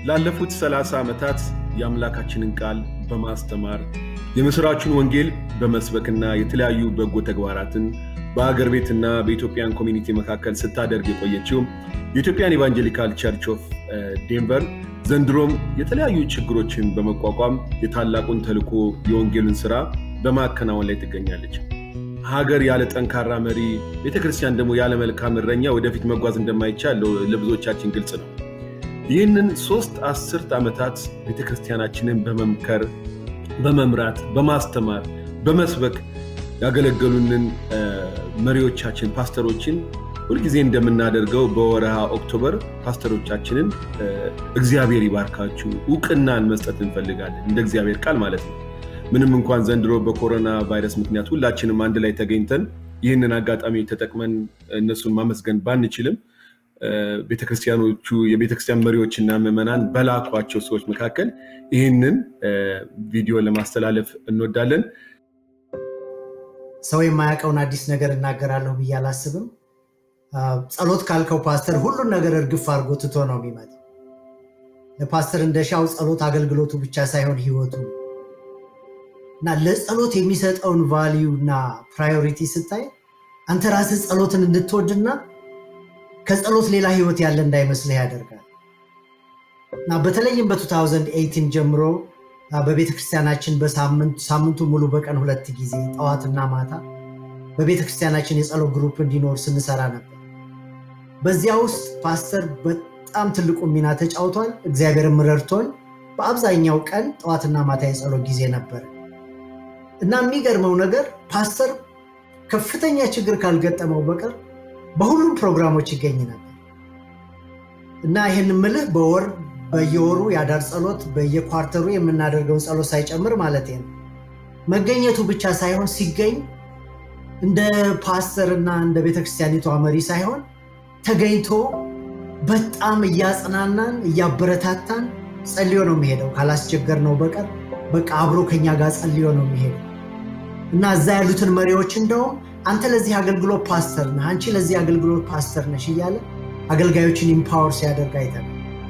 ላለፉት 30 ዓመታት የአምላካችንን ቃል በማስተማር የምስራቹን ወንጌል በመስበክና የተለያዩ በጎ ተግባራትን በአገር ቤትና በኢትዮጵያን ኮሚኒቲ መካከል ስታደርግ የቆየችው የኢትዮጵያን ኢቫንጀሊካል ቸርች ኦፍ ዴንቨር ዘንድሮም የተለያዩ ችግሮችን በመቋቋም የታላቁን ተልዕኮ የወንጌሉን ስራ በማከናወን ላይ ትገኛለች። ሀገር ያለ ጠንካራ መሪ፣ ቤተክርስቲያን ደግሞ ያለ መልካም እረኛ ወደፊት መጓዝ እንደማይቻል ለብዙዎቻችን ግልጽ ነው። ይህንን ሶስት አስርት ዓመታት ቤተክርስቲያናችንን በመምከር በመምራት በማስተማር በመስበክ ያገለገሉንን መሪዎቻችን ፓስተሮችን ሁልጊዜ እንደምናደርገው በወረሃ ኦክቶበር ፓስተሮቻችንን እግዚአብሔር ይባርካችሁ እውቅናን መስጠት እንፈልጋለን እንደ እግዚአብሔር ቃል ማለት ነው ምንም እንኳን ዘንድሮ በኮሮና ቫይረስ ምክንያት ሁላችንም አንድ ላይ ተገኝተን ይህንን አጋጣሚ ተጠቅመን እነሱን ማመስገን ባንችልም ቤተክርስቲያኖቹ የቤተክርስቲያን መሪዎችና ምዕመናን በላኳቸው ሰዎች መካከል ይህንን ቪዲዮ ለማስተላለፍ እንወዳለን። ሰው የማያውቀውን አዲስ ነገር እናገራለሁ ብዬ አላስብም። ጸሎት ካልከው ፓስተር ሁሉን ነገር እርግፍ አድርጎ ትቶ ነው የሚመጣው። ለፓስተር እንደሻው ጸሎት አገልግሎቱ ብቻ ሳይሆን ህይወቱ እና ለጸሎት የሚሰጠውን ቫሊዩ እና ፕራዮሪቲ ስታይ አንተ ራስህ ጸሎትን እንድትወድና ከጸሎት ሌላ ህይወት ያለ እንዳይመስልህ ያደርጋል እና በተለይም በ2018 ጀምሮ በቤተክርስቲያናችን ሳምንቱ ሙሉ በቀን ሁለት ጊዜ ጠዋትና ማታ በቤተክርስቲያናችን የጸሎት ግሩፕ እንዲኖር ስንሰራ ነበር። በዚያ ውስጥ ፓስተር በጣም ትልቁ ሚና ተጫውቷል። እግዚአብሔርም ረድቶን በአብዛኛው ቀን ጠዋትና ማታ የጸሎት ጊዜ ነበር እና የሚገርመው ነገር ፓስተር ከፍተኛ ችግር ካልገጠመው በቀር በሁሉም ፕሮግራሞች ይገኝ ነበር እና ይህን ምልህ በወር በየወሩ የአዳር ጸሎት በየኳርተሩ የምናደርገውን ጸሎት ሳይጨምር ማለት ነው። መገኘቱ ብቻ ሳይሆን ሲገኝ እንደ ፓስተር እና እንደ ቤተክርስቲያኒቷ መሪ ሳይሆን ተገኝቶ በጣም እያጽናናን እያበረታታን ጸልዮ ነው የሚሄደው። ካላስቸገር ነው በቀር በቃ አብሮ ከኛ ጋር ጸልዮ ነው የሚሄደው እና እዛ ያሉትን መሪዎች እንደውም አንተ ለዚህ አገልግሎት ፓስተር ነህ፣ አንቺ ለዚህ አገልግሎት ፓስተር ነሽ እያለ አገልጋዮችን ኢምፓወር ሲያደርግ አይተናል።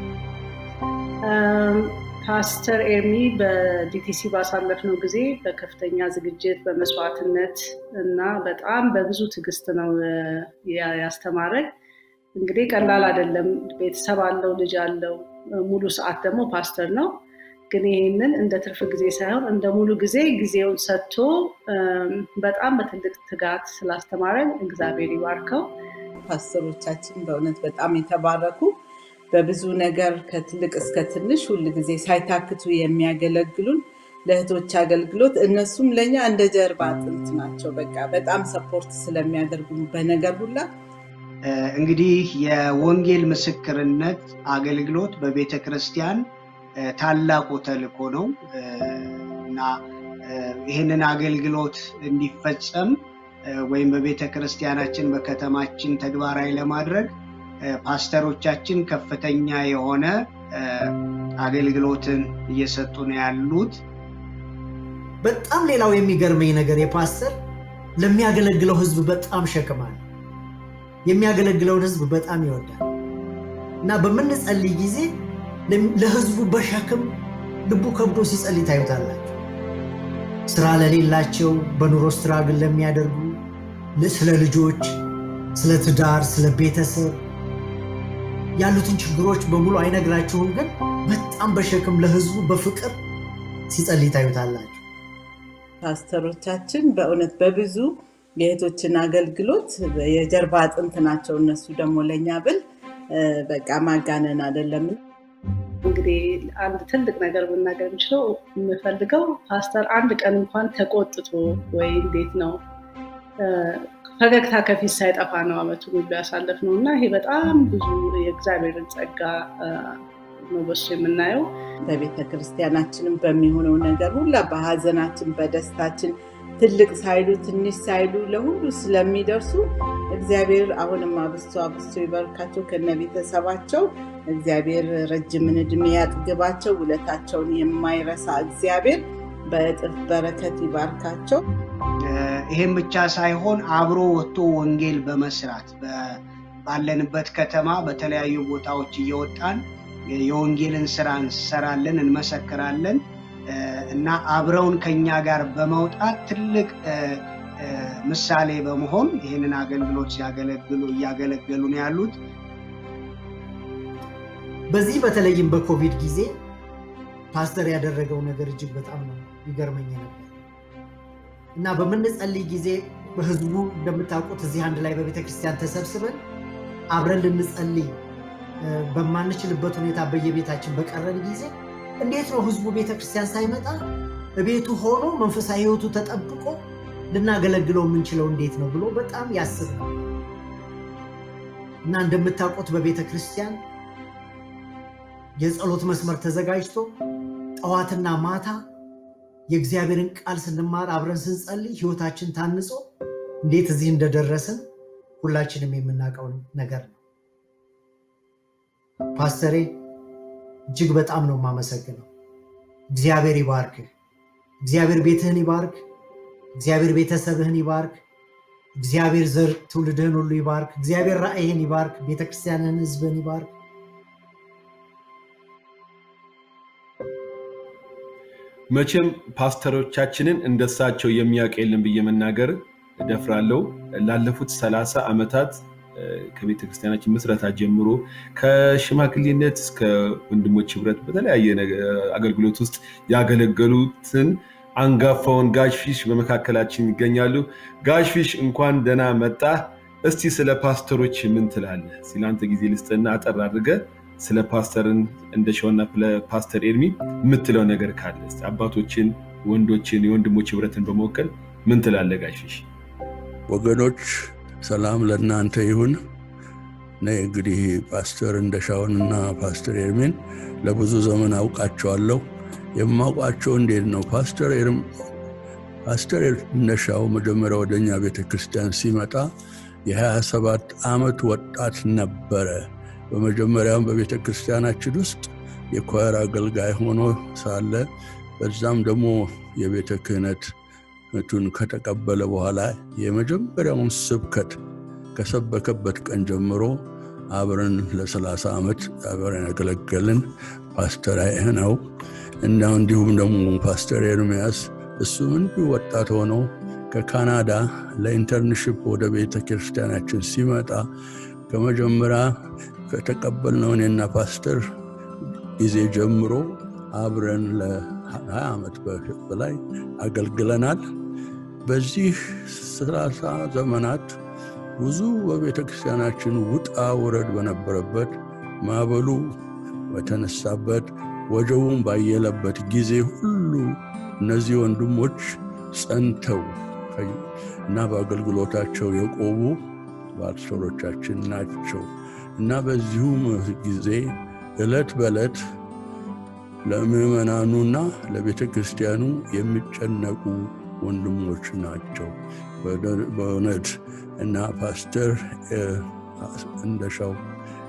ፓስተር ኤርሚ በዲቲሲ ባሳለፍነው ጊዜ በከፍተኛ ዝግጅት በመስዋዕትነት እና በጣም በብዙ ትዕግስት ነው ያስተማረኝ። እንግዲህ ቀላል አይደለም። ቤተሰብ አለው፣ ልጅ አለው። ሙሉ ሰዓት ደግሞ ፓስተር ነው። ግን ይህንን እንደ ትርፍ ጊዜ ሳይሆን እንደ ሙሉ ጊዜ ጊዜውን ሰጥቶ በጣም በትልቅ ትጋት ስላስተማረን እግዚአብሔር ይባርከው። ፓስተሮቻችን በእውነት በጣም የተባረኩ በብዙ ነገር ከትልቅ እስከ ትንሽ ሁል ጊዜ ሳይታክቱ የሚያገለግሉን ለእህቶች አገልግሎት እነሱም ለእኛ እንደ ጀርባ አጥንት ናቸው። በቃ በጣም ሰፖርት ስለሚያደርጉ በነገር ሁላ እንግዲህ የወንጌል ምስክርነት አገልግሎት በቤተ ክርስቲያን ታላቁ ተልእኮ ነው እና ይህንን አገልግሎት እንዲፈጸም ወይም በቤተ ክርስቲያናችን በከተማችን ተግባራዊ ለማድረግ ፓስተሮቻችን ከፍተኛ የሆነ አገልግሎትን እየሰጡ ነው ያሉት። በጣም ሌላው የሚገርመኝ ነገር የፓስተር ለሚያገለግለው ህዝብ በጣም ሸክማል። የሚያገለግለውን ህዝብ በጣም ይወዳል እና በምንጸልይ ጊዜ ለህዝቡ በሸክም ልቡ ከብዶ ሲጸልይ ታዩታላችሁ። ስራ ለሌላቸው፣ በኑሮ ስትራግል ለሚያደርጉ፣ ስለ ልጆች፣ ስለ ትዳር፣ ስለ ቤተሰብ ያሉትን ችግሮች በሙሉ አይነግራችሁም፣ ግን በጣም በሸክም ለህዝቡ በፍቅር ሲጸልይ ታዩታላችሁ። ፓስተሮቻችን በእውነት በብዙ የእህቶችን አገልግሎት የጀርባ አጥንት ናቸው። እነሱ ደግሞ ለእኛ ብል በቃ ማጋነን አይደለም። እንግዲህ አንድ ትልቅ ነገር መናገር የምችለው የምፈልገው ፓስተር አንድ ቀን እንኳን ተቆጥቶ ወይ እንዴት ነው ፈገግታ ከፊት ሳይጠፋ ነው አመቱ ሁሉ ያሳለፍ ነው እና ይሄ በጣም ብዙ የእግዚአብሔርን ጸጋ ነው በሱ የምናየው። በቤተ ክርስቲያናችንም በሚሆነው ነገር ሁላ በሀዘናችን፣ በደስታችን ትልቅ ሳይሉ ትንሽ ሳይሉ ለሁሉ ስለሚደርሱ እግዚአብሔር አሁንም አብስቶ አብስቶ ይባርካቸው ከነ ቤተሰባቸው። እግዚአብሔር ረጅምን እድሜ ያጥግባቸው። ውለታቸውን የማይረሳ እግዚአብሔር በእጥፍ በረከት ይባርካቸው። ይህም ብቻ ሳይሆን አብሮ ወጥቶ ወንጌል በመስራት ባለንበት ከተማ በተለያዩ ቦታዎች እየወጣን የወንጌልን ስራ እንሰራለን፣ እንመሰክራለን እና አብረውን ከኛ ጋር በመውጣት ትልቅ ምሳሌ በመሆን ይህንን አገልግሎት ሲያገለግሉ እያገለገሉ ነው ያሉት። በዚህ በተለይም በኮቪድ ጊዜ ፓስተር ያደረገው ነገር እጅግ በጣም ነው ይገርመኝ ነበር እና በምንጸልይ ጊዜ በህዝቡ እንደምታውቁት እዚህ አንድ ላይ በቤተክርስቲያን ተሰብስበን አብረን ልንጸልይ በማንችልበት ሁኔታ በየቤታችን በቀረን ጊዜ እንዴት ነው ህዝቡ ቤተክርስቲያን ሳይመጣ ቤቱ ሆኖ መንፈሳዊ ህይወቱ ተጠብቆ ልናገለግለው የምንችለው እንዴት ነው ብሎ በጣም ያስብ ነው እና እንደምታውቁት በቤተ ክርስቲያን የጸሎት መስመር ተዘጋጅቶ ጠዋትና ማታ የእግዚአብሔርን ቃል ስንማር አብረን ስንጸልይ ህይወታችን ታንጾ እንዴት እዚህ እንደደረስን ሁላችንም የምናውቀው ነገር ነው። ፓስተሬ እጅግ በጣም ነው የማመሰግነው። እግዚአብሔር ይባርክህ። እግዚአብሔር ቤትህን ይባርክ። እግዚአብሔር ቤተሰብህን ይባርክ። እግዚአብሔር ዘር ትውልድህን ሁሉ ይባርክ። እግዚአብሔር ራእይህን ይባርክ። ቤተክርስቲያንህን፣ ህዝብህን ይባርክ። መቼም ፓስተሮቻችንን እንደሳቸው የሚያውቅ የለም ብዬ መናገር እደፍራለሁ። ላለፉት ሰላሳ ዓመታት ከቤተ ክርስቲያናችን ምስረታ ጀምሮ ከሽማግሌነት እስከ ወንድሞች ህብረት በተለያየ አገልግሎት ውስጥ ያገለገሉትን አንጋፋውን ጋሽፊሽ በመካከላችን ይገኛሉ። ጋሽፊሽ እንኳን ደህና መጣ። እስቲ ስለ ፓስተሮች ምን ትላለህ? ሲላንተ ጊዜ ልስጥና አጠር አድርገህ ስለ ፓስተርን እንደሻውና ፓስተር ኤርሚ የምትለው ነገር ካለ አባቶችን፣ ወንዶችን፣ የወንድሞች ህብረትን በመወከል ምን ትላለህ ጋሽፊሽ? ወገኖች ሰላም ለእናንተ ይሁን። እኔ እንግዲህ ፓስተር እንደሻውንና ፓስተር ኤርሚን ለብዙ ዘመን አውቃቸዋለሁ። የማውቃቸው እንዴት ነው? ፓስተር እንደሻው መጀመሪያ ወደኛ ቤተ ክርስቲያን ሲመጣ የ27 ዓመት ወጣት ነበረ። በመጀመሪያም በቤተ ክርስቲያናችን ውስጥ የኳየር አገልጋይ ሆኖ ሳለ በዛም ደግሞ የቤተ ክህነቱን ከተቀበለ በኋላ የመጀመሪያውን ስብከት ከሰበከበት ቀን ጀምሮ አብረን ለ30 ዓመት አብረን ያገለገልን ፓስተር ነው እና እንዲሁም ደግሞ ፓስተር ኤርሚያስ እሱም እንዲሁ ወጣት ሆኖ ከካናዳ ለኢንተርንሽፕ ወደ ቤተ ክርስቲያናችን ሲመጣ ከመጀመሪያ ከተቀበልነው እኔና ፓስተር ጊዜ ጀምሮ አብረን ለ20 ዓመት በላይ አገልግለናል። በዚህ ሰላሳ ዘመናት ብዙ በቤተ ክርስቲያናችን ውጣ ውረድ በነበረበት ማዕበሉ በተነሳበት ወጀቡን ባየለበት ጊዜ ሁሉ እነዚህ ወንድሞች ጸንተው እና በአገልግሎታቸው የቆሙ ፓስተሮቻችን ናቸው እና በዚሁም ጊዜ ዕለት በዕለት ለምዕመናኑና ለቤተ ክርስቲያኑ የሚጨነቁ ወንድሞች ናቸው በእውነት እና ፓስተር እንደሻው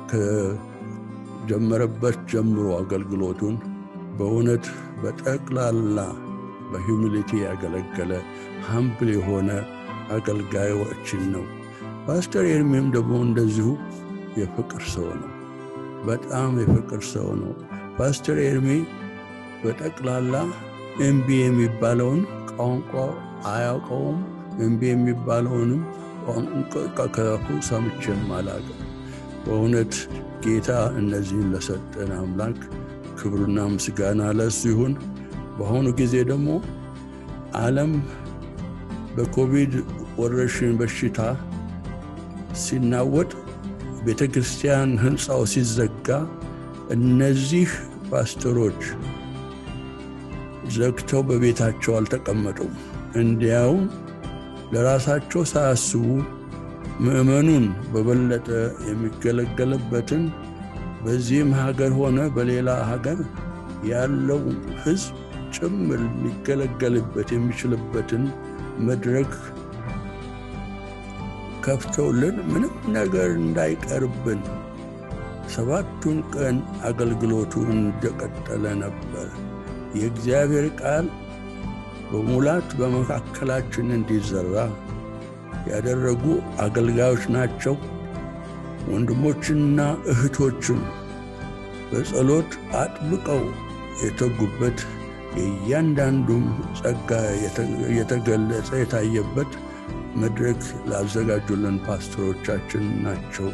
ከጀመረበት ጀምሮ አገልግሎቱን በእውነት በጠቅላላ በሂዩሚሊቲ ያገለገለ ሀምብል የሆነ አገልጋዮችን ነው። ፓስተር ኤርሚም ደግሞ እንደዚሁ የፍቅር ሰው ነው። በጣም የፍቅር ሰው ነው። ፓስተር ኤርሚ በጠቅላላ ኤምቢ የሚባለውን ቋንቋ አያውቀውም። ኤምቢ የሚባለውንም ከፉ ሰምቼም አላውቅም። በእውነት ጌታ እነዚህን ለሰጠን አምላክ ክብርና ምስጋና ለሱ ይሁን። በአሁኑ ጊዜ ደግሞ ዓለም በኮቪድ ወረርሽኝ በሽታ ሲናወጥ ቤተ ክርስቲያን ህንፃው ሲዘጋ እነዚህ ፓስተሮች ዘግተው በቤታቸው አልተቀመጡም። እንዲያውም ለራሳቸው ሳያስቡ ምዕመኑን በበለጠ የሚገለገልበትን በዚህም ሀገር ሆነ በሌላ ሀገር ያለው ህዝብ ጭምር ሊገለገልበት የሚችልበትን መድረክ ከፍተውልን ምንም ነገር እንዳይቀርብን ሰባቱን ቀን አገልግሎቱ እንደቀጠለ ነበር። የእግዚአብሔር ቃል በሙላት በመካከላችን እንዲዘራ ያደረጉ አገልጋዮች ናቸው። ወንድሞችና እህቶችም በጸሎት አጥብቀው የተጉበት የእያንዳንዱም ጸጋ የተገለጸ የታየበት መድረክ ላዘጋጁልን ፓስተሮቻችን ናቸው።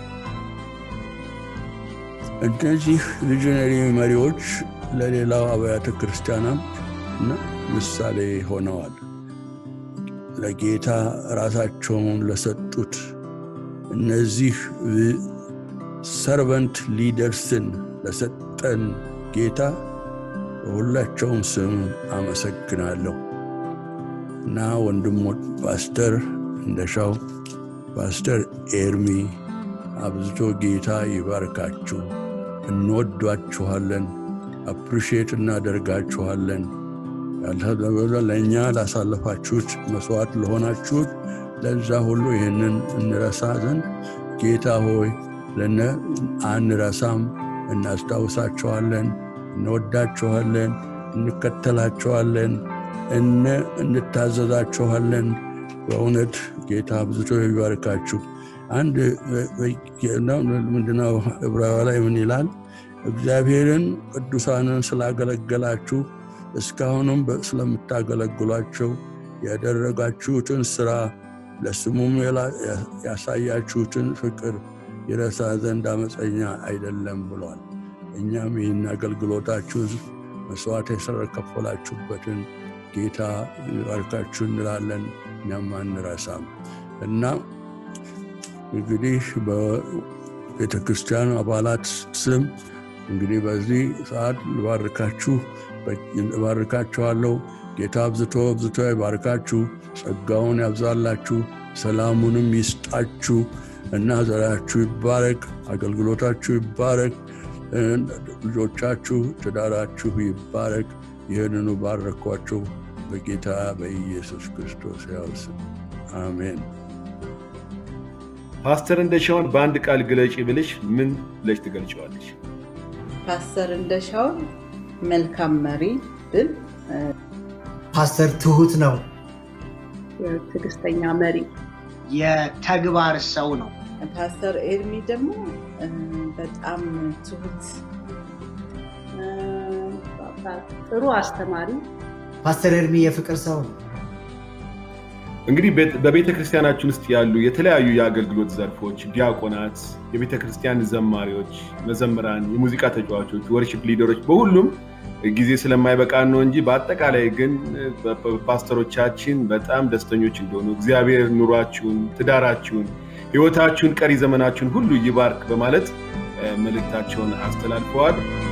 እነዚህ ቪዥነሪ መሪዎች ለሌላው አብያተ ክርስቲያናት ምሳሌ ሆነዋል። ለጌታ ራሳቸውን ለሰጡት እነዚህ ሰርቨንት ሊደርስን ለሰጠን ጌታ በሁላቸውም ስም አመሰግናለሁ እና ወንድሞች ፓስተር እንደሻው፣ ፓስተር ኤርሚ አብዝቶ ጌታ ይባርካችሁ። እንወዷችኋለን፣ አፕሪሼት እናደርጋችኋለን። ለእኛ ላሳለፋችሁት መስዋዕት ለሆናችሁት ለዛ ሁሉ ይህንን እንረሳ ዘንድ ጌታ ሆይ ለነ አንረሳም፣ እናስታውሳችኋለን፣ እንወዳችኋለን፣ እንከተላችኋለን፣ እነ እንታዘዛችኋለን። በእውነት ጌታ ብዙቶ ይባርካችሁ። አንድ ምንድነው ዕብራዊ ላይ ምን ይላል? እግዚአብሔርን ቅዱሳንን ስላገለገላችሁ እስካሁንም ስለምታገለግሏቸው ያደረጋችሁትን ስራ ለስሙም ያሳያችሁትን ፍቅር ይረሳ ዘንድ አመፀኛ አይደለም ብሏል። እኛም ይህን አገልግሎታችሁ መስዋዕት የከፈላችሁበትን ጌታ ይባርካችሁ እንላለን። እኛም አንረሳም እና እንግዲህ በቤተ ክርስቲያን አባላት ስም እንግዲህ በዚህ ሰዓት ልባርካችሁ እባርካችኋለሁ። ጌታ አብዝቶ አብዝቶ ይባርካችሁ፣ ጸጋውን ያብዛላችሁ፣ ሰላሙንም ይስጣችሁ እና ዘራችሁ ይባረክ፣ አገልግሎታችሁ ይባረክ፣ ልጆቻችሁ፣ ትዳራችሁ ይባረክ። ይህንኑ ባረኳቸው በጌታ በኢየሱስ ክርስቶስ ያው ስም አሜን። ፓስተር እንደሻውን በአንድ ቃል ግለጪ ብልሽ ምን ብለሽ ትገልጨዋለች? ፓስተር እንደሻውን መልካም መሪ ብል ፓስተር ትሁት ነው። ትዕግስተኛ መሪ፣ የተግባር ሰው ነው። ፓስተር ኤርሚ ደግሞ በጣም ትሁት፣ ጥሩ አስተማሪ። ፓስተር ኤርሚ የፍቅር ሰው ነው። እንግዲህ በቤተ ክርስቲያናችን ውስጥ ያሉ የተለያዩ የአገልግሎት ዘርፎች፣ ዲያቆናት፣ የቤተ ክርስቲያን ዘማሪዎች፣ መዘምራን፣ የሙዚቃ ተጫዋቾች፣ ወርሽፕ ሊደሮች በሁሉም ጊዜ ስለማይበቃን ነው እንጂ በአጠቃላይ ግን ፓስተሮቻችን በጣም ደስተኞች እንደሆኑ እግዚአብሔር ኑሯችሁን፣ ትዳራችሁን፣ ሕይወታችሁን፣ ቀሪ ዘመናችሁን ሁሉ ይባርክ በማለት መልእክታቸውን አስተላልፈዋል።